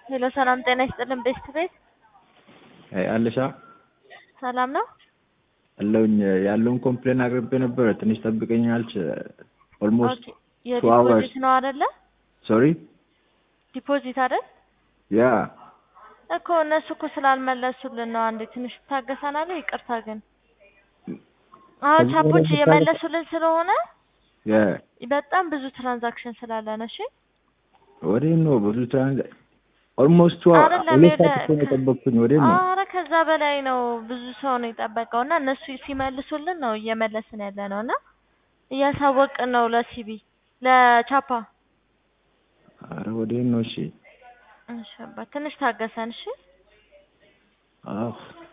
ሄሎ ሰላም ጤና ይስጥልን። ቤስት ቤት አለሻ ሰላም ነው አለውኝ ያለውን ኮምፕሌን አቅርቤ ነበረ። ትንሽ ጠብቀኝ አልች። ኦልሞስት ኦኬ። two hours. የዲፖዚት ነው አይደለ? ሶሪ ዲፖዚት አይደል ያ እኮ እነሱ እኮ ስላልመለሱልን ነው። አንዴ ትንሽ ታገሰናል። ይቅርታ ግን አሁን ከዚህ ቻፖች በላይ እየመለሱልን ስለሆነ ያ በጣም ብዙ ትራንዛክሽን ስላለ ነው። እሺ ወዴት ነው ብዙ ትራንዛ ኦልሞስት አይደለም ሁለት ሰዓት የለ- እኮ ነው የጠበቅኩኝ። ወዴት ነው አረ ከዛ በላይ ነው። ብዙ ሰው ነው የጠበቀው እና እነሱ ሲመልሱልን ነው እየመለስን ያለ ነው እና እያሳወቅን ነው ለሲቢ ለቻፓ። አረ ወዴት ነው? እሺ እሺ አባ ትንሽ ታገሰን። እሺ አህ